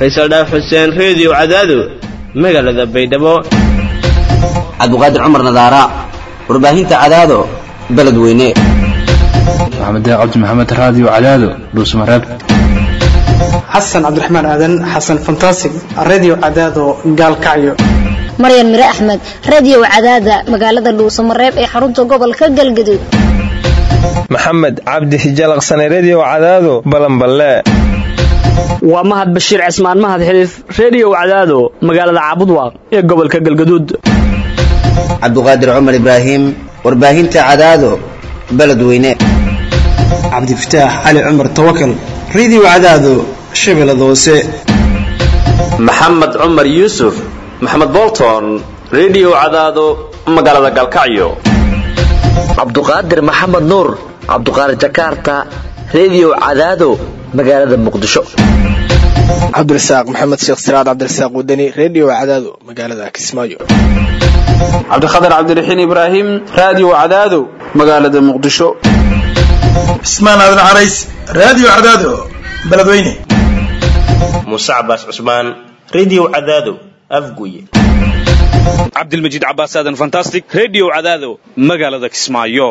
faysal dhaaf xuseen reediyo cadaado magaalada baydhabo cabdiqaadir cumar nadaara warbaahinta cadaado beledweyne maxamed cabdi maxamed raadiyo cadaado dhuusmareeb xasan cabdiraxmaan aadan xasan fantasig radio cadaado gaalkacyo maryan mire axmed radio cadaada magaalada dhuusamareeb ee xarunta gobolka galgaduud maxamed cabdi hijalaqsane redio cadaado balanballe waa mahad bashiir cismaan mahad xiliif reediyo cadaado magaalada caabudwaaq ee gobolka galgaduud cabdiqaadir cumar ibraahim warbaahinta cadaado beledweyne cabdifataax cali cumar tawakal radio cadaado shabeellada hoose maxamed cumar yuusuf maxamed bolton redio cadaado magaalada galkacyo cabduqaadir maxamed nuur cabduqaadir jakarta redio cadaado magaalada muqdisho cabdirasaaq maxamed sheekh siraad cabdirasaaq wadani redio cadaado magaalada kismaayo cabdikhatar cabdiraxiin ibraahim raadiyo cadaado magaalada muqdisho cismaan aadan carays raadiyo cadaado beledweyne muuse cabaas cusmaan redio cadaado afguye cabdilmajiid cabaas aadan fantastic redio cadaado magaalada kismaayo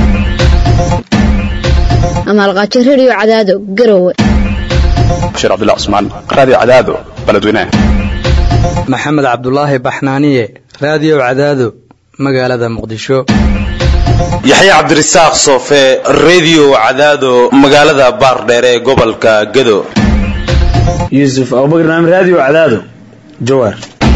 amaalqaajo redio cadaado garowe bashiir cabdullah cusmaan raadiyo cadaado beledweyne maxamed cabdulaahi baxnaaniye raadiyo cadaado magaalada muqdisho yaxya cabdirasaaq soofe redio cadaado magaalada baardheere ee gobolka gado yuusuf abubakar naam raadiyo cadaado jawaar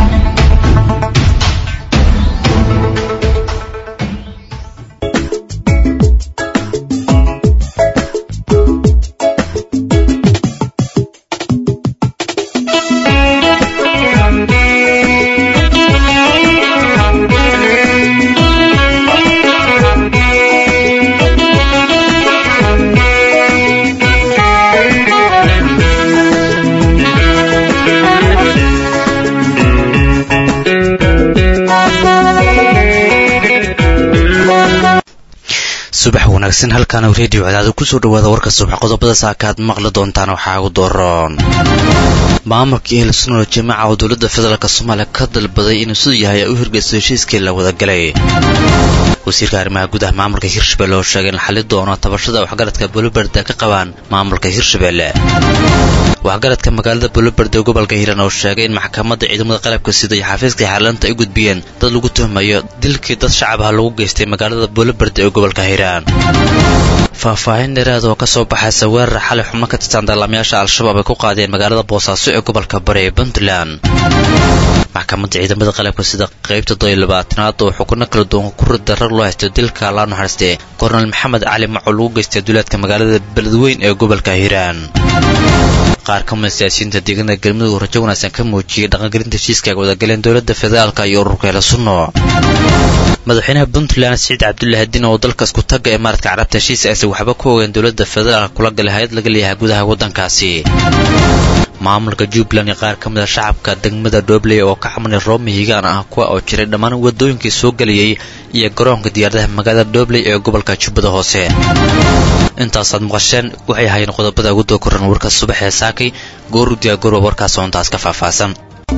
subax wanaagsan halkaana reediyo cadaado kusoo dhawaada warka subax qodobada saakaad maqli doontaan waxaa ugu dooron maamulka ehelsunol jamaca oo dowladda federaalk soomaaliya ka dalbaday inuu siduu yahay ay u hirgeysto heshiiskii la wadagalay wasiirka arrimaha gudaha maamulka hirshabelle oo sheegay in la xali doono tabashada waxgaradka buluberde ka qabaan maamulka hirshabelle waxgaradka magaalada buluberde ee gobolka hiiraan oo sheegay in maxkamadda ciidamada qalabka sida iyo xafiiskii xaalaanta ay gudbiyeen dad lagu tuhmayo dilkii dad shacab ah lagu geystay magaalada buluberde ee gobolka hiiraan faahfaahin dheeraad oo ka soo baxaysa weerar xalay xubno ka tirsan dagaalamayaasha al-shabaab ay ku qaadeen magaalada boosaaso ee gobolka bari ee puntland maxkamadda ciidamada qalabka sida qaybta doy labaatanaad oo xukuno kala duwan ku rid darar loo haysto dilka loo naxariistay kornel maxamed cali maco lagu geystay duulaadka magaalada beledweyn ee gobolka hiiraan qaar ka mida siyaasiyiinta deegaanada galmudug rajo wanaagsan ka muujiyey dhaqangelinta heshiiska ay wadagaleen dowladda federaalka iyo ururka hele sunno madaxweynaha puntland siciid cabdullaahi diin oo dalka isku tagga ee maaradka carabta heshiis aysan waxba ku ogeen dowladda federaalka kula galay hay-ad laga leeyahay gudaha waddankaasi maamulka jubbaland iyo qaar ka mid a shacabka degmada dhobley oo ka xamanay roomi higaan ah kuwa oo jiray dhammaan wadooyinkii soo gelayay iyo garoonka diyaaradaha magaalada dhobley ee gobolka jubbada hoose intaasaad maqasheen waxay ahaayeen qodobada ugu dookoran warka subax ee saakay gooru diyaagorwa warkaas oo intaas ka faahfaahsan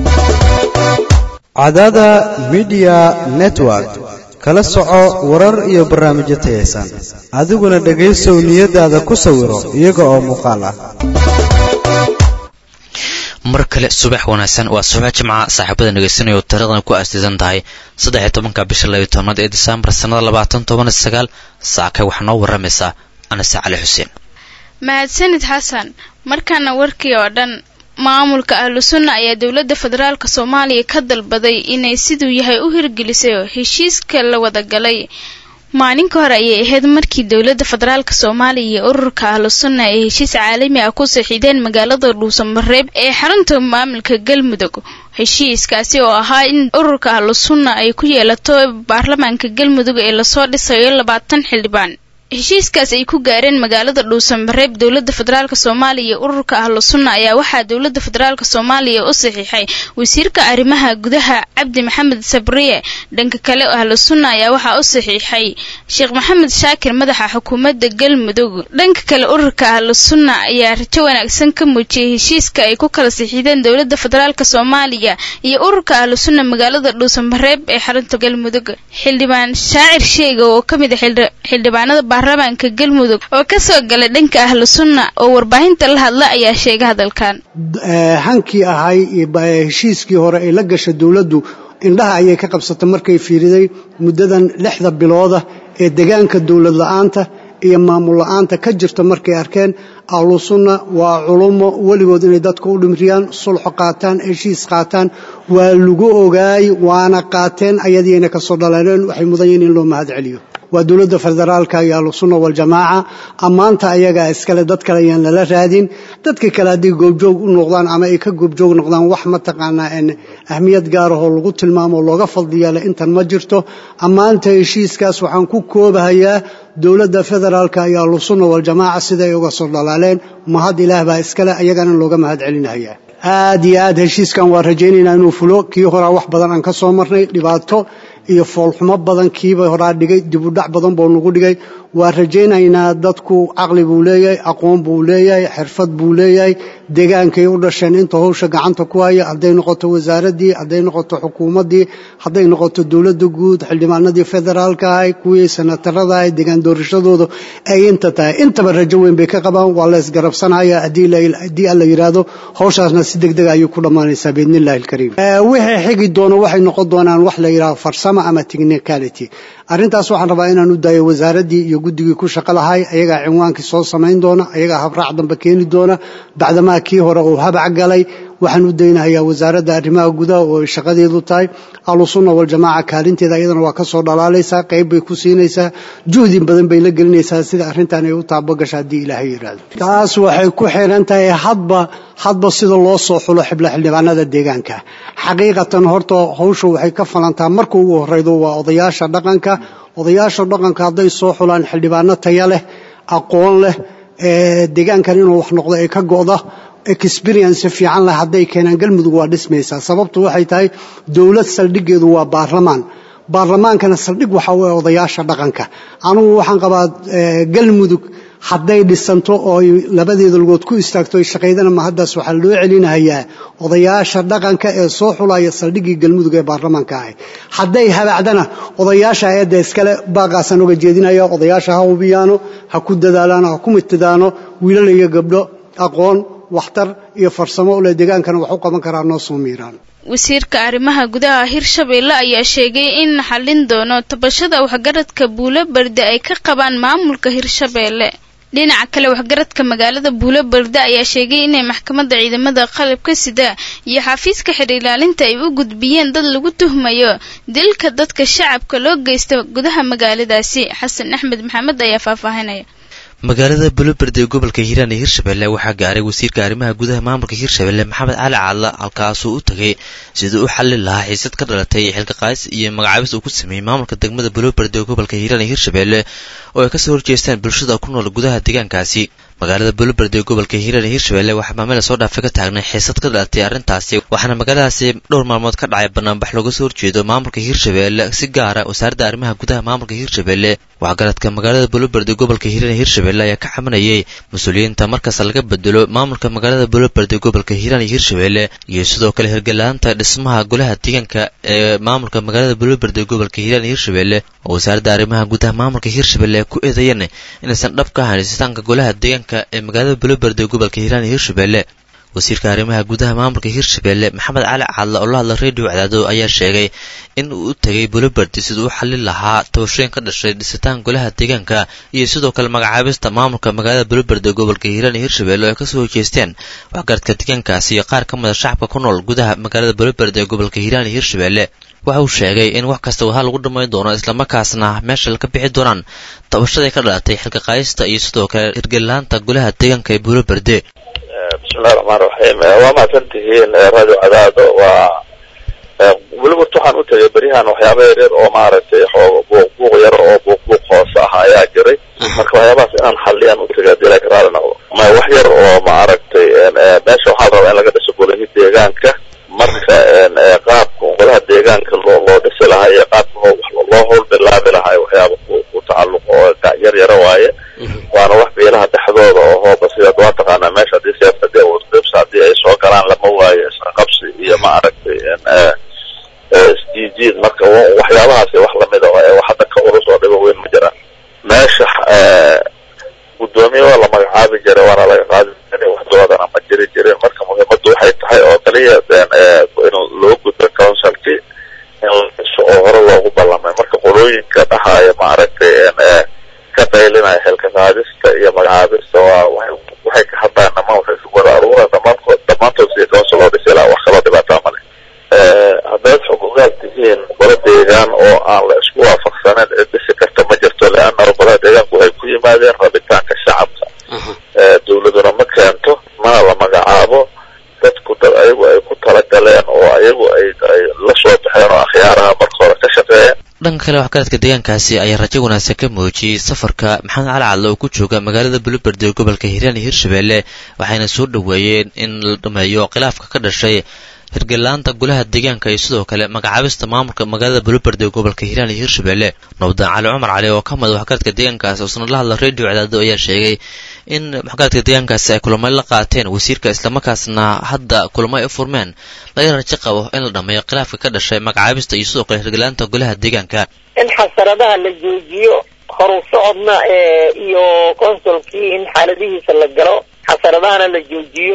cadaada midiya network kala soco warar iyo barnaamijyo tayaysan adiguna dhegaysow niyadaada ku sawiro iyaga oo muuqaal ah mar kale subax wanaagsan waa subax jimca saaxiibada dhegaysanaya oo taariikhdan ku aasdiisan tahay saddex iyo tobanka bisha labiyo tobnaad ee disembar sannada labaatan toban iyo sagaal saakay waxaa noo warramaysaa anase cali xuseen mahadsanid xasan markaana warkii oo dhan maamulka ahlu sunna ayaa dowladda federaalk soomaaliya ka dalbaday inay siduu yahay u hirgelisay heshiiska la wadagalay maalinka hore ayay ahayd markii dowladda federaalk soomaaliya iyo ururka ahlu sunna ay heshiis caalami ah ku saxiideen magaalada dhuusamareeb ee xarunta maamulka galmudug heshiiskaasi oo ahaa in ururka ahlu sunna ay ku yeelato baarlamaanka galmudug ee lasoo dhisayo labaatan xildhibaan heshiiskaas ay ku gaareen magaalada dhuusanbareeb dowladda federaalk soomaaliya iyo ururka ahlu sunna ayaa waxaa dowladda federaalk soomaaliya u saxiixay wasiirka arrimaha gudaha cabdi maxamed sabriye dhanka kale ahlu sunna ayaa waxaa u saxiixay sheekh maxamed shaakir madaxa xukuumadda galmudug dhanka kale ururka ahlu sunna ayaa rajo wanaagsan ka muujiyay heshiiska ay ku kala saxiixdeen dowladda federaalk soomaaliya iyo ururka ahlu sunna magaalada dhuusanbareeb ee xarunta galmudug xildhibaan shaacir sheega oo ka mid a xildhibaanada baarlamaanka galmudug oo ka soo galay dhanka ahlu sunna oo warbaahinta la hadla ayaa sheegay hadalkan hankii ahay heshiiskii hore ay la gasha dowladdu indhaha ayay ka qabsatay markay fiiriday muddadan lixda bilooda ee degaanka dowlad la'aanta iyo maamul la'aanta ka jirta markay arkeen ahlu sunna waa culummo weligood inay dadka u dhimriyaan sulxo qaataan heshiis qaataan waa lagu ogaay waana qaateen ayadiina ka soo dhalaneen waxay mudan yihiin in loo mahad celiyo waa dowladda federaalka iyo ahlusunna waljamaaca ammaanta ayagaa iskale dad kale ayaan lala raadin dadka kale haddii goobjoog u noqdaan ama ay ka goobjoog noqdaan wax mataqaanaa ahmiyad gaarahoo lagu tilmaamo looga fadliyaala intan ma jirto ammaanta heshiiskaas waxaan ku koobahayaa dowladda federaalka iyo ahlusunna waljamaaca siday uga soo dhalaaleen mahad ilaah baa iskale ayagana looga mahad celinahayaa aad iyo aad heshiiskan waa rajaynaynaa inuu fulo kii horaa wax badan aan ka soo marnay dhibaato iyo foolxumo badan kiiba horaa dhigay dibudhac badan buu nagu dhigay waa rajaynaynaa dadku caqli buu leeyahay aqoon buu leeyahay xirfad buu leeyahay degaankay u dhasheen inta howsha gacanta ku haya hadday noqoto wasaaraddii hadday noqoto xukuumaddii hadday noqoto dowladda guud xildhibaanadii federaalka ahay kuwii senatarada ahay degaan doorashadooda ay inta tahay intaba rajo weyn bay ka qabaan waa la isgarabsanaya haddii alla yidhaahdo howshaasna si deg deg ayay ku dhammaanaysaa biidnillahi alkariim wixii xigi doono waxay noqon doonaan wax la yidhahdo farsamo ama technicality arrintaas waxaan rabaa inaan u daayo wasaaraddii iyo guddigii ku shaqo lahay ayagaa cinwaankii soo samayn doona ayagaa habraac dambe keeni doona bacdamaa kii hore uu habac galay waxaan u daynahayaa wasaaradda arrimaha gudaha oo ay shaqadeedu tahay ahlusunna waljamaaca kaalinteeda iyadana waa ka soo dhalaalaysaa qayb bay ku siinaysaa juhdi badan bay la gelinaysaa sida arrintan ay u taabogasha haddii ilaahay yidhaahdo taas waxay ku xiran tahay hadba hadba sida loo soo xulo xibla xildhibaanada deegaanka xaqiiqatan horta hawsha waxay ka falantaa marka ugu horreydo waa odayaasha dhaqanka odayaasha dhaqanka hadday soo xulaan xildhibaano taya leh aqoon leh deegaankan inuu wax noqdo ee ka go'da experience fiican leh hadday keenaan galmudug waa dhismaysaa sababtu waxay tahay dowlad saldhiggeedu waa baarlamaan baarlamaankana saldhig waxa u odayaasha dhaqanka anugu waxaan qabaa galmudug hadday dhisanto oo ay labadeeda lugood ku istaagto ay shaqaydana ma haddaas waxaa loo celinahayaa odayaasha dhaqanka ee soo xulaya saldhiggii galmudug ee baarlamaanka ahay hadday habacdana odayaasha eedda iskale baaqaasaan oga jeedinaya odayaasha ha hubiyaano ha ku dadaalaano ha ku mitadaano wiilal iyo gabdho aqoon waxtar iyo farsamo ule deegaankana wax u qaban karaa noo soo miiraan wasiirka arrimaha gudaha hirshabeelle ayaa sheegay in la xallin doono tabashada waxgaradka buulo berde ay ka qabaan maamulka hirshabeelle dhinaca kale waxgaradka magaalada buulo berde ayaa sheegay inay maxkamadda ciidamada qalabka sida iyo xafiiska xidh ilaalinta ay u gudbiyeen dad lagu tuhmayo dilka dadka shacabka loo geysta gudaha magaaladaasi xasan axmed maxamed ayaa faahfaahinaya magaalada buloberde ee gobolka hiiraan ee hirshabelle waxaa gaaray wasiirka arrimaha gudaha maamulka hirshabelle maxamed cali caadla halkaasuu u tagay sidii u xallin lahaa xiisad ka dhalatay xilka qaadis iyo magacaabis uu ku sameeyey maamulka degmada buloberde ee gobolka hiiraan ee hirshabelle oo ay kasoo horjeestaan bulshada ku nool gudaha deegaankaasi magaalada buloberde ee gobolka hiiraan ee hirshabelle waxaa maamila soo dhaafay ka taagnay xiisad ka dhalatay arrintaasi waxaana magaaladaasi dhowr maalmood ka dhacay banaanbax looga soo horjeedo maamulka hirshabelle si gaara wasaaradda arrimaha gudaha maamulka hirshabelle waxgaradka magaalada buloberde ee gobolka hiiraan ee hirshabelle ayaa ka cabanayay mas-uuliyiinta markasta laga bedelo maamulka magaalada buloberde ee gobolka hiiraan iyo hirshabelle iyo sidoo kale hirgalaanta dhismaha golaha deegaanka ee maamulka magaalada buloberde ee gobolka hiiraan iyo hirshabelle oo wasaaradda arrimaha gudaha maamulka hirshabelle ku eedeeyeen inaysan dhab ka ahayn dhisitaanka golaha deegaanka ee magaalada buloberde ee gobolka hiiraan iyo hirshabelle wasiirka arrimaha gudaha maamulka hirshabelle maxamed cali caadle oo la hadla radio cadaado ayaa sheegay in uu u tegay buloberde siduu u xallin lahaa tabashooyin ka dhashay dhisitaan golaha deegaanka iyo sidoo kale magacaabista maamulka magaalada buloberde ee gobolka hiiraan iyo hirshabelle oo ay kasoo horjeesteen waxgaradka deegaankaasi iyo qaar ka mida shacabka ku nool gudaha magaalada buloberde ee gobolka hiiraan iyo hirshabelle waxa uu sheegay in wax kasta waha lagu dhammayn doono islamarkaasna meesha ka bixi doonaan tabashaday ka dhalatay xilka qaadista iyo sidoo kale hirgelilaanta golaha deegaanka ee buloberde bismillahi raxmaan raxiim waa mahadsan tihiin radio cadaado waa weliba waxaan u tegay beryahan waxyaaba yaryar oo maaragtay xooga buuq buuq yar oo buuq buuq hoose ah ayaa jiray marka waxyaabahaas inaan xalliyaan u tegay haddii laga raali noqdo ma wax yar oo maaragtay meesha waxaa la rabaa in laga dhiso golahi deegaanka marka qaabka golaha deegaanka loo loo dhisi lahaa iyo qaabka loo loo howl bilaabi lahaa waxyaaba ku ku tacalluqo oo yar yara waaye waana wax beelaha dhexdooda oo hooba sidaad waa taqaanaa meesha haddii siyaasad haddii awrqibs haddii ay soo galaan lama waayo isqabsi iyo maaragtay isjiijiid marka waxyaabahaasi wax lamida oo wax hadda ka culus oo dhibo weyn ma jiraan meesha guddoomiye waa la magacaabi jiray waana laga qaadi jiray waxdoodana ma jiri jirin marka muhiimaddu waxay tahay oo kaliya in loo gudbo councilkii in la dhiso oo hore loogu ballamay marka qolooyinka dhahaaya maaragtay ka qaylinaya xilka qaadista iyo magacaabista waa waxay ka hadlaan dhamaan waxay isugu wada aruuraan dhamaantood dhammaantood sidii council loo dhisi lahaa wax kaloo dhibaataa male haddaad xog ogaal tihiin golo deegaan oo aan la isku waafaqsanin cid dhisi karta ma jirto leanna golaha deegaanku waxay ku yimaadeen rabitaanka shacabka dowladuna ma keento mana la magacaabo dadku dad ayagu ay ku talagaleen oo ayagu ay ay la soo baxeen oo akhyaaraha marka hore ka shaqeeyeen dhanka kale waxgaradka deegaankaasi ayaa rajo wanaagsan ka muujiyey safarka maxamed cali cadle oo ku jooga magaalada buluberde ee gobolka hiiraan iyo hirshabelle waxayna soo dhoweeyeen in la dhameeyo khilaafka ka dhashay hirgalaanta golaha deegaanka iyo sidoo kale magacaabista maamulka magaalada buluberde ee gobolka hiiraan iyo hirshabelle nabdaan cali cumar cali oo ka mid waxgaradka deegaankaasi oo sanad la hadla radio cadaado ayaa sheegay in waxgaradka deegaankaasi ay kulamo la qaateen wasiirka islamarkaasna hadda kulamo ay u furmeen laga rajo qabo in la dhameeyo khilaafka ka dhashay magacaabista iyo sidoo kale hirgalaanta golaha deegaanka in xasaradaha la joojiyo horu socodna iyo consulkii in xaaladihiisa la galo xasaradahana la joojiyo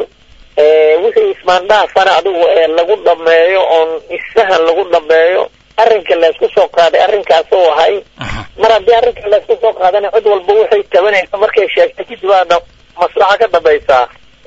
wixii ismaandhaafana adigu lagu dhameeyo oon isfahan lagu dhameeyo arrinka laysku soo qaaday arrinkaas oo ahay mar haddii arrinka laysku soo qaadana cid walba waxay tabanaysa markay sheegtay kadib aana maslaxa ka dambaysaa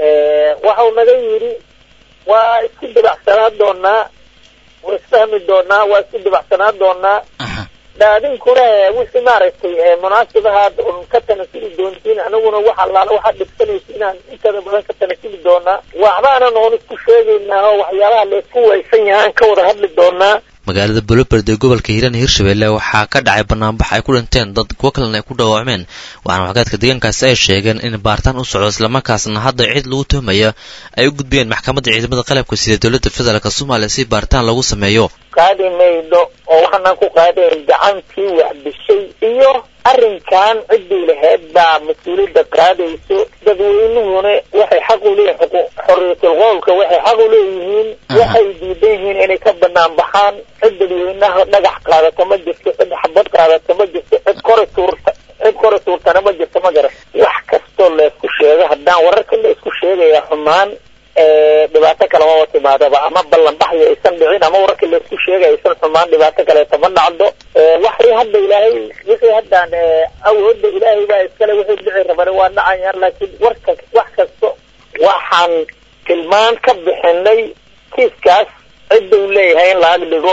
waxau naga yidhi waa isku dibacsanaa doonaa waa isfahmi doonaa waa isku dibacsanaa doonaa daadinkuna wixii maaragtay munaasibahaad un ka tanasuli doontiin aniguna wax allaala waxaad dhibsanaysa inaan intada badan ka tanasuli doonaa waxbaanan oon isku sheegaynaa oo waxyaabaha laysku waysan yahay aan ka wada hadli doonaa magaalada buluberde ee gobolka hiiraan iyo hirshabelle waxaa ka dhacay banaanbax ay ku dhinteen dad kuwo kalena ay ku dhaawacmeen waxaana waxgaadka deegaankaasi ay sheegeen in baaritaan u socdo islamarkaasna hadda cid lagu tuhmaya ay u gudbiyeen maxkamadda ciidamada qalabka sida dowladda federaalk soomaaliya si baaritaan lagu sameeyo qaadi maydo oo waxaanaan ku qaadayn gacantii wax dishay iyo arrinkan ciddii lahayd baa mas-uuliyadda qaadayso dadweynuhuna waxay xaq u leeyihin xorriyatul qowlka waxay xaq u leeyihiin waxay diidan yihiin inay ka banaan baxaan cid dadweynaha dhagax qaadata ma jirto cid xabad qaadata ma jirto cid kore tuurta cid kore tuurtana ma jirto ma garan wax kastoo laysku sheego haddaan wararka la isku sheegaya xumaan dhibaato kalema timaadaba ama ballanbaxyo aysan dhicin ama wararka laisku sheegay aysan xumaan dhibaato kaleeta ma dhacdo waxay hadda ilaahay wixii haddaan awoodda ilaahay baa iskale wixii dhici rabana waa dhacayaan laakiin warka wax kasto waxaan tilmaan ka bixinay kiiskaas cidduu leeyahay in laag dhigo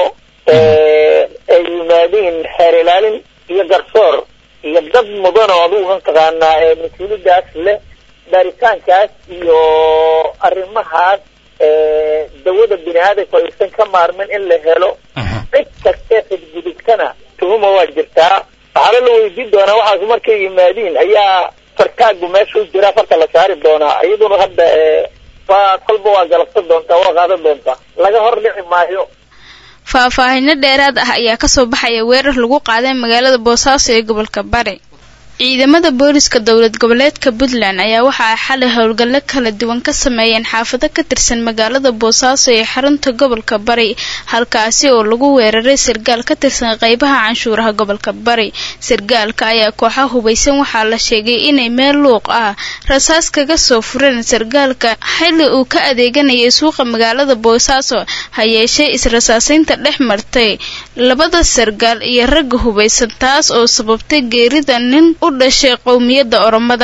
ay yimaadiin xeer ilaalin iyo garsoor iyo dad mudan oo adugu mataqaanaa mas-uuliyadaas leh baaritaankaas iyo arrimahaas dawada bini aadamku aysan ka maarmin in la helo cid kastee xidgudubtana tuhuma waa jirtaa waxaana la weydiin doonaa waxaas markay yimaadiin ayaa fartaagu meesha u jira farta la saari doonaa iyaduna hadda waa kolba waa galabsan doontaa waa qaadan doontaa laga hor dhici maayo faahfaahino dheeraad ah ayaa kasoo baxaya weerar lagu qaaday magaalada boosaaso ee gobolka bari ciidamada booliska dowlad goboleedka puntland ayaa waxa ay xalay howlgallo kala duwan ka sameeyeen xaafado ka tirsan magaalada boosaaso ee xarunta gobolka bari halkaasi oo lagu weeraray sargaal ka tirsan qeybaha canshuuraha gobolka bari sargaalka ayaa kooxa hubaysan waxaa la sheegay inay meel luuq ah rasaas kaga soo fureen sargaalka xilli uu ka adeeganayay suuqa magaalada boosaaso ha yeeshee is-rasaasaynta dhex martay labada sargaal iyo ragga hubaysan taas oo sababtay geerida nin u dhashay qowmiyadda oromada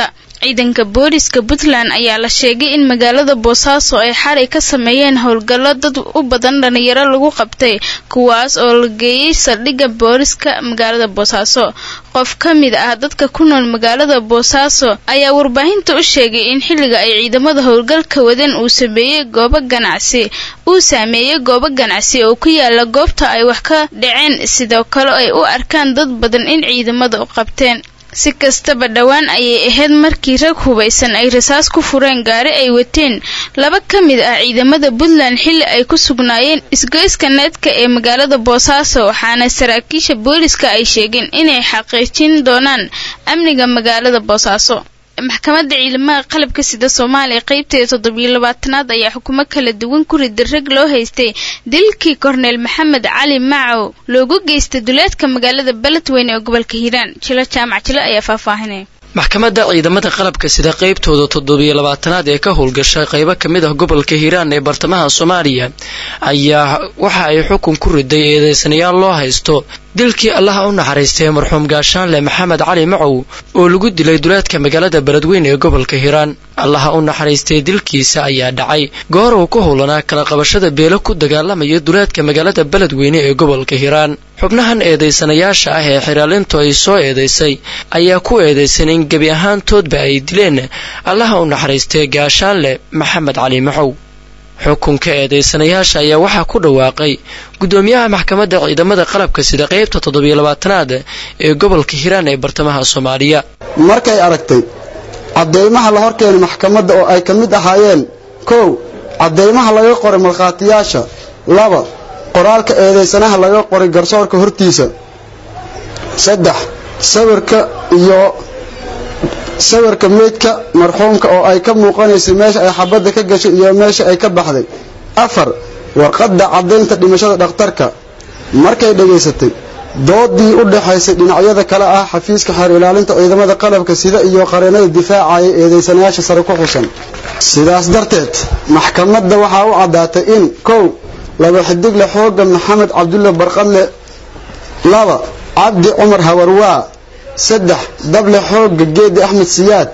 ciidanka booliska puntland ayaa la sheegay in magaalada boosaaso ay xalay ka sameeyeen howlgallo dad u badan dhalinyaro lagu qabtay kuwaas oo la geeyey saldhigga booliska magaalada boosaaso qof ka mid ah dadka ku nool magaalada boosaaso ayaa warbaahinta u sheegay in xilliga ay ciidamada howlgalka wadeen uu sameeyey goobo ganacsi uu saameeyey goobo ganacsi oo ku yaala goobta ay wax ka dhaceen sidoo kale ay u arkaan dad badan in ciidamada u qabteen si kastaba dhowaan ayay ahayd markii rag hubaysan ay rasaas ku fureen gaari ay wateen laba ka mid ah ciidamada puntland xilli ay ku sugnaayeen isgoyska needka ee magaalada boosaaso waxaana saraakiisha booliska ay sheegeen inay xaqiijin doonaan amniga magaalada boosaaso maxkamadda ciidamada qalabka sida soomaaliya qeybteeda toddobiyo labaatanaad ayaa xukumo kala duwan ku riday rag loo haystay dilkii korneel maxamed cali macow loogu geystay duleedka magaalada beledweyne ee gobolka hiiraan jilo jaamac jilo ayaa faahfaahinaya maxkamadda ciidamada qalabka sida qaybtooda toddobiyo labaatanaad ee ka howlgasha qaybo ka mid ah gobolka hiiraan ee bartamaha soomaaliya ayaa waxa ay xukun ku riday eedeysanayaal loo haysto dilkii allaha u naxariistay marxuum gaashaanle maxamed cali macow oo lagu dilay duleedka magaalada beledweyne ee gobolka hiiraan allaha u naxariistay dilkiisa ayaa dhacay goor uu ku howlanaa kala qabashada beelo ku dagaalamaya duleedka magaalada beledweyne ee gobolka hiiraan xubnahan eedeysanayaasha ah ee xiraalintu ay soo eedeysay ayaa ku eedeysan in gebi ahaantoodba ay dileen allaha u naxariistay gaashaanle maxamed cali macow xukunka eedeysanayaasha ayaa waxaa ku dhawaaqay guddoomiyaha maxkamadda ciidamada qalabka sida qaybta toddobiyo labaatanaad ee gobolka hiiraan ee bartamaha soomaaliya markay aragtay caddeymaha la horkeenay maxkamadda oo ay ka mid ahaayeen kow caddeymaha laga qoray markhaatiyaasha laba qoraalka eedeysanaha laga qoray garsoorka hortiisa saddex sawirka iyo sawirka meydka marxuumka oo ay ka muuqanaysay meesha ay xabadda ka gashay iyo meesha ay ka baxday afar warqadda caddaynta dhimashada dhakhtarka markay dhegaysatay doodii u dhaxaysay dhinacyada kale ah xafiiska xeer ilaalinta ciidamada qalabka sida iyo qareenada difaacaya eedeysanayaasha sare ku xusan sidaas darteed maxkamadda waxaa u caddaatay in kow laba xidigle xooga maxamed cabdulle barqadle laba cabdi cumar hawarwaa saddex dable xooga geedi axmed siyaad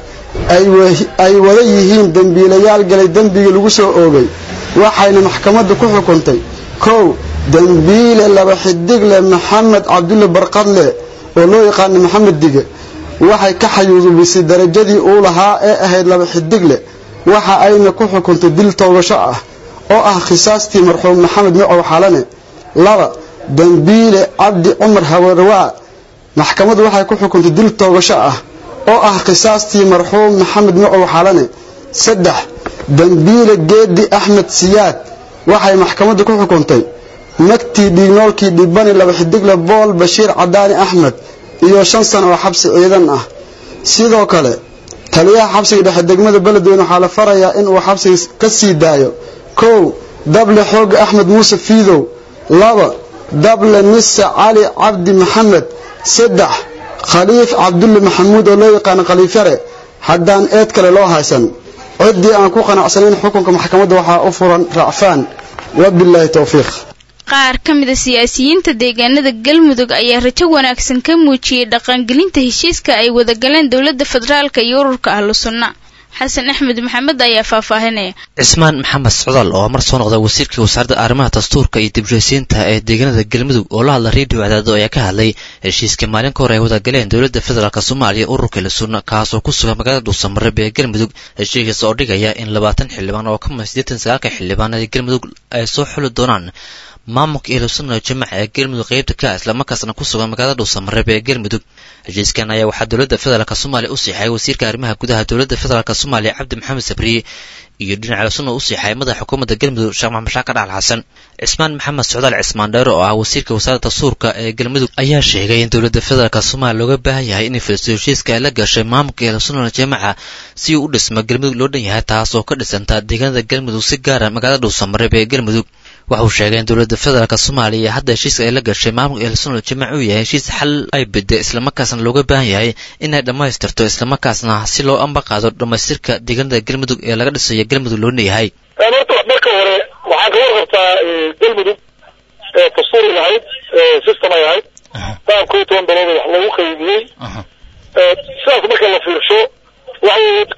ay wada yihiin dembiilayaal galay dembigii lagu soo oogay waxayna maxkamaddu ku xukuntay kow dembiile laba xidigle maxamed cabdulle barqadle oo loo yaqaana maxamed dige waxay ka xayuudubisay darajadii uu lahaa ee ahayd laba xidigle waxa ayna ku xukuntay dil toogasho ah oo ah khisaastii marxuum maxamed macow xalane laba dembiile cabdi cumar hawarwaa maxkamaddu waxay ku xukuntay dil toogasho ah oo ah khisaastii marxuum maxamed macow xalane saddex dembiile geedi axmed siyaad waxay maxkamaddu ku xukuntay magtii dhiignoolkii dhibani laba xidigle bool bashiir cadaani axmed iyo shan sano oo xabsi ciidan ah sidoo kale taliyaha xabsiga dhexe degmada beledweyne waxaa la farayaa in uu xabsiga ka sii daayo kow dable xooga axmed muuse fiidow laba dable nise cali cabdi maxamed saddex khaliif cabdulle maxamuud oo loo yaqaano khaliifyare haddaan eed kale loo haysan ciddii aan ku qanacsanayn xukunka maxkamadda waxaa u furan racfaan wabilaahi towfiiq qaar ka mid a siyaasiyiinta deegaanada galmudug ayaa rajo wanaagsan ka muujiyey dhaqangelinta heshiiska ay wadagaleen dowladda federaalka iyo ururka ahlu sunna xasan axmed maxamed ayaa faahfaahinaya cismaan maxamed socdaal oo mar soo noqda wasiirka wasaaradda arrimaha dastuurka iyo dibshaysiinta ee deegaanada galmudug oo la hadla redio cadaado ayaa ka hadlay heshiiska maalin ka hor ay wadagaleen dowladda federaalk soomaaliya ururka ilasunna kaas oo ku sugan magaalada dhuusamareeb ee galmudug heshiiskaas oo dhigaya in labaatan xildhibaan oo ka mid siddeetan sagaalka xildhibaan ee galmudug ay soo xuli doonaan maamulka ilusunna jamaca ee galmudug qaybta ka islamarkaasna ku sugan magaalada dhuusamareeb ee galmudug heshiiskan ayaa waxaa dowladda federaalk soomaaliya u siixay wasiirka arrimaha gudaha dowladda federaalk soomaaliya cabdi maxamed sabriye iyo dhinaca ilusunna u siixay madaxa xukuumadda galmudug sheekh maxamed shaakar dhaal xasan cismaan maxamed socdaal cismaan dheere oo ah wasiirka wasaaradda dastuurka ee galmudug ayaa sheegay in dowladda federaalk soomaaliya looga baahan yahay inay filisto heshiiska ay la gashay maamulka ilusunna jamaca si uu u dhismo galmudug loo dhan yahay taas oo ka dhisanta deegaanada galmudug si gaara magaalada dhuusamareeb ee galmudug waxa uu sheegay in dowladda federaalk soomaaliya hadda heshiiska ay la gashay maamulka ehelsunal jamac uu yahay heshiis xal ay bidda islamarkaasna looga baahan yahay inay dhammaystirto islamarkaasna si loo ambaqaado dhammaystirka deegaanada galmudug ee laga dhisayo galmudug loo leeyahay horta marka hore waxaa kaga warqabtaa galmudug dastuuray lahayd system ay ahayd taan koo toban dalood wax lagu qaybiyey sidaas marka la fiirsho waxa weye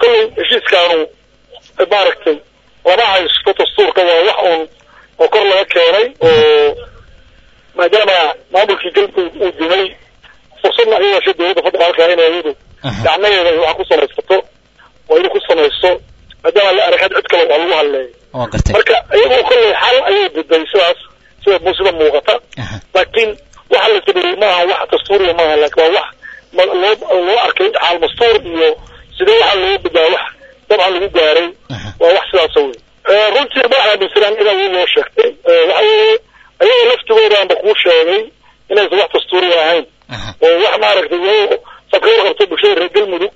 dadkaanu maaragtay lama haysto dastuurka waa wax uun oo kor laga keenay oo maadaama maamulkii galmudug uu dumay fursadna ay yeeshay dowladda federaalka inay iyadu gacmaheeda ay wax ku samaysato oo iyadu ku samaysto maadaama la arag cid kale waa lagu hadleeyo marka iyagoo kolley xal ayay diday sidaas sida sida muuqata laakiin waxa la sameeyey maaha wax dastuuriya maaha laakiin waa wax loo loo arkay xaal mastuur iyo sidee waxa loo bedaa wax dabcan lagu gaaray waa wax sidaasa wey runtii ma aaminsanaan inaa uu loo sheegtay waxa weeye ayaga laftigoodaanba kuu sheegay inaysan wax dastuuriya ahayn oo wax maaragtay iyagoo sabka warqabto bulshada reer galmudug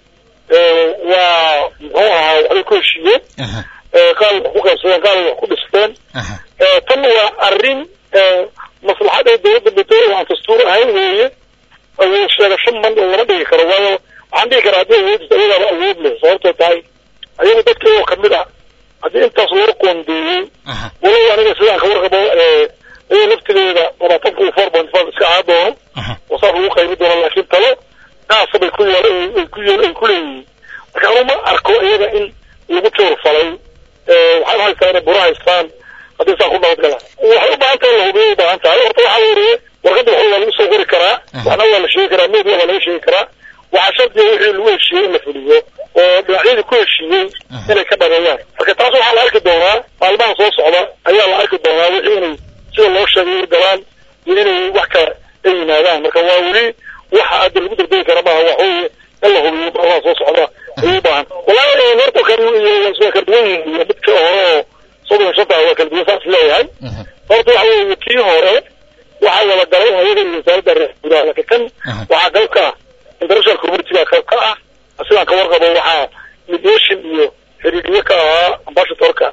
waa muxuu ahaa waxbay ku heshiiyeen qaal wax ku qaybsadeen qaal wax ku dhisteen tan waa arrin maslaxad ay dowladda bedool aan dastuur ahayn weeye awood sheegasho man lama dhigi karo waayo waxaan dhigi karaa haddii awoodis ayagaaba awood leh sababtoo tahay ayagu dadka iyagoo kamid ah haddii intaas loo qoondeeyey walow aniga sidaan ka warqabo iyaga laftigeeda labaatanka iyo four point five iska ahaa doono oo saas lagu qaybi doono laakiin talo qaasa bay ku yeel ay ku yeel ay ku leeyihiin marka anu ma arko iyaga in lagu joor falay waxay haystaa inay buro haystaan haddii saa ku nabad galaan waxay u baahan tahay la hubiyo u baahan tahay horta waxaa weeye warqadda wax waa lagu soo qori karaa waxna waa la sheegi karaa media waa laga sheegi karaa waxaa shardiga wixii lagu heshiiyey in la fuliyo oo dhinacyadii ku heshiiyey inay ka dhameeyaan marka taas waxaa la arki doonaa maalmaha soo socda ayaa la arki doonaa wixii inay sida loo sheegay u galaan iyo inay wax kale ay yimaadaan marka waa weli waxa hadda lagu dardegi kara maaha wax weeye in la hubiyo maalmaha soo socda ayay u baahan wallaahi horta kan iyo waa kala duwan yihiin iyo midka hore oo soddon shanta waa kala duwan saas leeyahay horta waxa weeye kii hore waxaa wada galay hayada iyo wasaaradda reer gudaha laakiin kan waxaa qayb ka ah international community baa qayb ka ah sidaan ka warqabo waxaa mediation iyo xiriiriye ka ahaa ambassadorka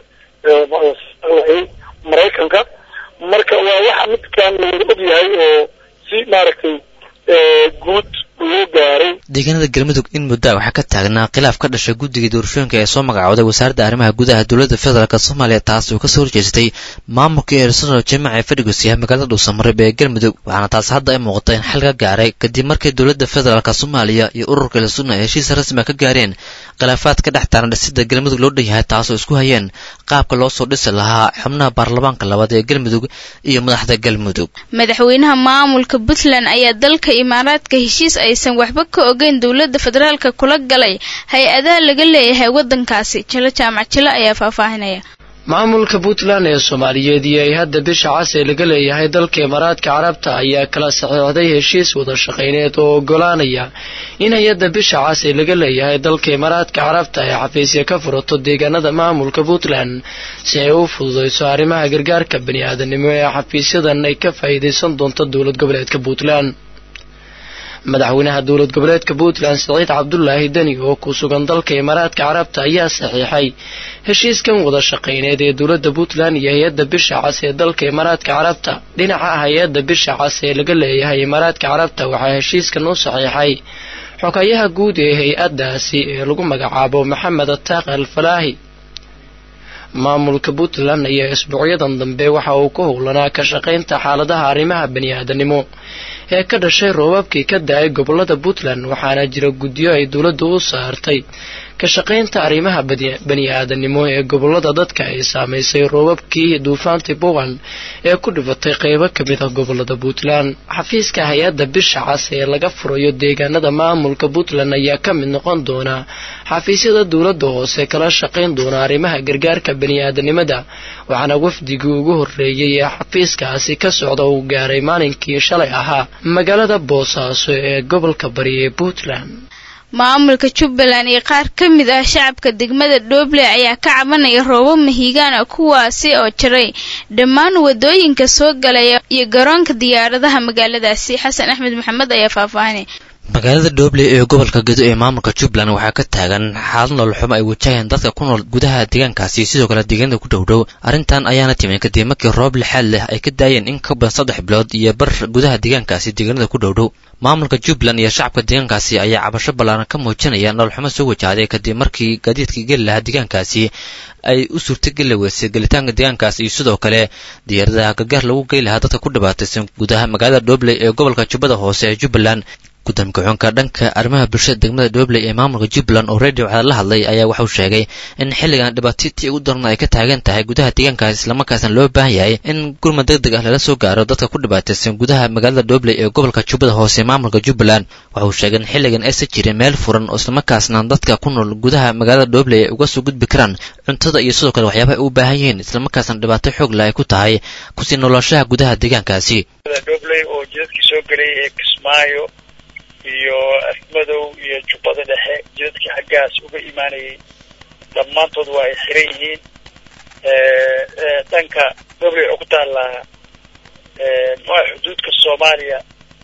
maraykanka marka waa waxa midkan lawada og yahay oo si maaragtay guud loo gaaray deegaanada galmudug in muddaa waxaa ka taagnaa khilaaf ka dhashay guddigii doorashooyinka ee soo magacooday wasaaradda arrimaha gudaha dowladda federaalk soomaaliya taas oo kasoo horjeestay maamulkii ersonal jamac ee fadhigus yahay magaalada dhuusamareeb ee galmudug waxaana taas hadda ay muuqata in xal ka gaaray kadib markii dowladda federaalk soomaaliya iyo ururka elsuna heshiis rasmiga ka gaareen khilaafaad ka dhex taaran dhisida galmudug loo dhan yahay taasoo isku hayeen qaabka loo soo dhisi lahaa xubnaha baarlamaanka labaad ee galmudug iyo madaxda galmudug madaxweynaha maamulka puntland ayaa dalka imaaraadka heshiis aysan waxba ka ogeyn dowladda federaalka kula galay hay-adaha laga leeyahay waddankaasi jilo jaamac jilo ayaa faahfaahinaya maamulka puntland ee soomaaliyeed iyo ay hadda bisha cas ee laga leeyahay dalka imaaraadka carabta ayaa kala saxiixday heshiis wada shaqayneed oo ogolaanaya in hay-adda bisha cas ee laga leeyahay dalka imaaraadka carabta ay xafiisya ka furato deegaanada maamulka puntland si ay u fududayso arrimaha gargaarka bani aadanimo ee xafiisyadan ay ka faa'iidaysan doonto dowlad goboleedka puntland madaxweynaha dowlad goboleedka puntland siciid cabdulaahi deni oo ku sugan dalka imaaraadka carabta ayaa saxiixay heshiiskan wada shaqayneed ee dowladda puntland iyo hay-adda bisha cas ee dalka imaaraadka carabta dhinaca hay-adda bisha cas ee laga leeyahay imaaraadka carabta waxaa heshiiskan u saxiixay xogayaha guud ee hay-addaasi ee lagu magacaabo maxamed ataaq al falaahi maamulka puntland ayaa isbuucyadan dambe waxa uu ka howlanaa ka shaqaynta xaaladaha arrimaha bani aadanimo ee ka dhashay roobabkii ka da-ay gobolada puntland waxaana jira guddiyo ay dowladda u saartay ka shaqaynta arrimaha bani aadanimo ee gobolada dadka ay saamaysay roobabkii duufaantii puntland ee ku dhifatay qeybo ka mid ah gobolada puntland xafiiska hay-adda bisha cas ee laga furayo deegaanada maamulka puntland ayaa ka mid noqon doona xafiisyada dowladda hoose kala shaqayn doona arrimaha gargaarka bani aadanimada waxaana wafdigii ugu horreeyey ee xafiiskaasi ka socda uu gaaray maalinkii shalay ahaa magaalada boosaaso ee gobolka bari ee puntland maamulka jubbaland iyo qaar ka mid ah shacabka degmada dhoble ayaa ka cabanaya roobab mahiigaan ah kuwaasi oo jiray dhammaan wadooyinka soo galaya iyo garoonka diyaaradaha magaaladaasi xasan axmed maxamed ayaa faahfaahinay magaalada dhoble ee gobolka gedo ee maamulka jubbaland waxaa ka taagan xaalad nololxumo ay wajahayaan dadka ku nool gudaha deegaankaasi sidoo kale deegaanada ku dhowdhow arrintan ayaana timin kadib markii roob lixaad leh ay ka daayeen in ka badan saddex bilood iyo bar gudaha deegaankaasi deegaanada ku dhowdhow maamulka jubbaland iyo shacabka deegaankaasi ayaa cabasho ballaaran ka muujinaya nololxumo soo wajahday kadib markii gaadiidkii geli lahaa deegaankaasi ay u suurtageli weysay gelitaanka deegaankaas iyo sidoo kale diyaaradaha gargaar lagu gey lahaa dadka ku dhibaataysan gudaha magaalada dhobley ee gobolka jubbada hoose ee jubbaland gudoomiye ku-xigeenka dhanka arrimaha bulshada degmada dhobley ee maamulka jubbaland oo radio cadaad la hadlay ayaa waxauu sheegay in xilligan dhibaatitii ugu daran ay ka taagan tahay gudaha deegaankaas islamarkaasna loo baahan yahay in gurmad deg deg ah lala soo gaaro dadka ku dhibaataysan gudaha magaalada dhobley ee gobolka jubbada hoose ee maamulka jubbaland waxa uu sheegay in xilligan aysan jirin meel furan oo islamarkaasna dadka ku nool gudaha magaalada dhobley ay uga soo gudbi karaan cuntada iyo sidoo kale waxyaabaha ay u baahan yihiin islamarkaasna dhibaato xoog leh ay ku tahay kusii noloshaha gudaha deegaankaasi dhobley oo jidadkii soo gelay ee kismaayo iyo afmadow iyo jubbada dhexe jidadkii xaggaas uga imaanayay dhammaantood waa ay xiran yihiin dhanka dhobley oo ku taallaa muxua xuduudka soomaaliya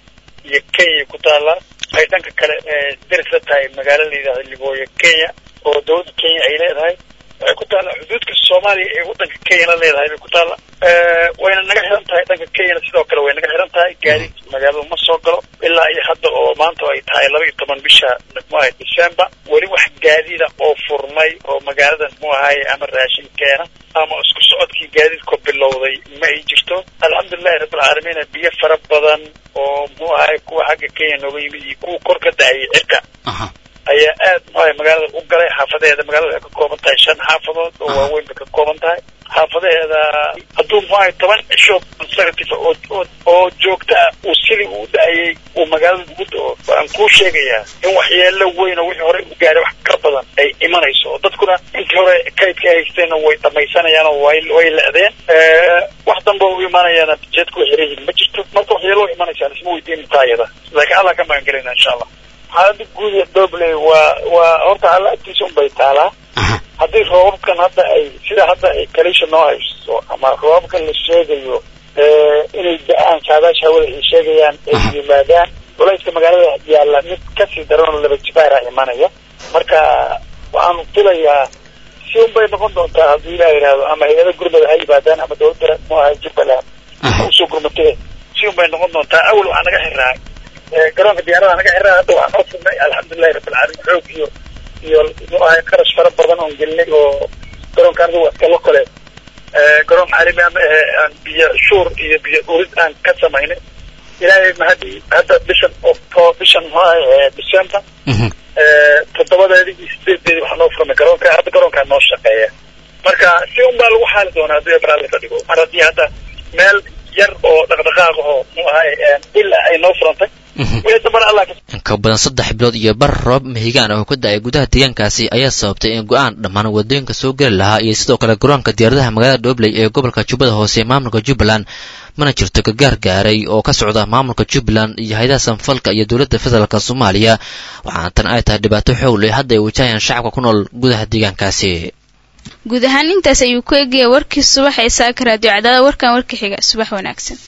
iyo kenya ku taallaa ay dhanka kale deris la tahay magaalo la yidhahdo libooyo kenya oo dowladda kenya ay leedahay waxay ku taallaa xuduudka soomaaliya ee waddanka kenya la leedahay bay ku taalla wayna naga xiran tahay dhanka kenyana sidoo kale way naga xiran tahay gaadiid magaalada ma soo galo ilaa iyo hadda oo maanta ay tahay laba iyo toban bisha muxuahay december weli wax gaadiida oo furmay oo magaaladan muxuu ahaye ama raashin keena ama isku socodkii gaadiidku bilowday ma ay jirto alxamdulilahi rabbilcaalamiina biyo fara badan oo muxuu ahaye kuwa xagga kenya nooga yimid iyo kuwa kor ka da'ayay cirka ayaa aad muxuahay magaalada u galay xaafadeeda magaalada waxay ka kooban tahay shan xaafadood oo waaweyn bay ka kooban tahay xaafadeeda hadduu muxuahay toban cisho conservative oo oo oo joogta ah uu sidii uu da-ayay uu magaalada ugu da-o waan kuu sheegayaa in waxyeelo weyn oo wixii hore u gaaray wax ka badan ay imanayso oo dadkuna intii hore kaydka ay haysteenna way dhamaysanayaan oo way way le-deen wax dambe u imaanayaana jeedku way xiran yihiin ma jirto marka waxyeelo u imanaysaan isma weydiin taayada laakiin allah ka magan gelina insha allah xaalada guud ee dobley waa waa horta alla agtiisa un bay taalaa haddii roobabkan hadda ay sida hadda ay kalisha noo hayso ama roobabkan la sheegayo inay da-aan saadaasha hawada ay sheegayaan ay yimaadaan culayska magaalada yaalla mid kasii daran oo laba jibaara imanaya marka waxaanu filayaa si un bay noqon doontaa haddii ilaa yidhaahdo ama hay-ada gurmada ha yimaadaan ama dowladda mu ahay jubbaland usoo gurmatee si un bay noqon doontaa awal waxaa naga xiraa garoonka diyaarada naga xiraa hadda waxaa noo furnay alxamdulilahi rabbilcaalamiin xoog iyo iyo muxuu ahay qarash fara badan oon gelinay oo garoonka anigu waa iskala kole garoon caalami ama ahe aan biyo shuur iyo biyo urid aan ka samaynay ilaahay mahadi hadda bishan octo bishan muxuu ahay december toddobadeedii iyo sideedeedii waxaa noo furmay garoonka hadda garoonkaa noo shaqeeya marka si un baa lagu xaali doonaa haddii abraali ka dhigo mar haddii hadda meel yar oo dhaqdhaqaaq oo muxuu ahay ilaa ay noo furantay in ka badan saddex bilood iyo bar roob mahigaan oo ka da-ay gudaha deegaankaasi ayaa sababtay in go-aan dhammaan wadooyinka soo geli lahaa iyo sidoo kale garoonka diyaaradaha magaalada dhobley ee gobolka jubbada hoose ee maamulka jubbaland mana jirto gargaar gaaray oo ka socda maamulka jubbaland iyo hay-adaha sanfalka iyo dowladda federaalk soomaaliya waxaana tan ay tahay dhibaato xoog leh hadda ay wajahayaan shacabka ku nool gudaha deegaankaasi guud ahaan intaas ayuu ku egaya warkii subax ee saaka raadiyo cadaada warkan warka xiga subax wanaagsan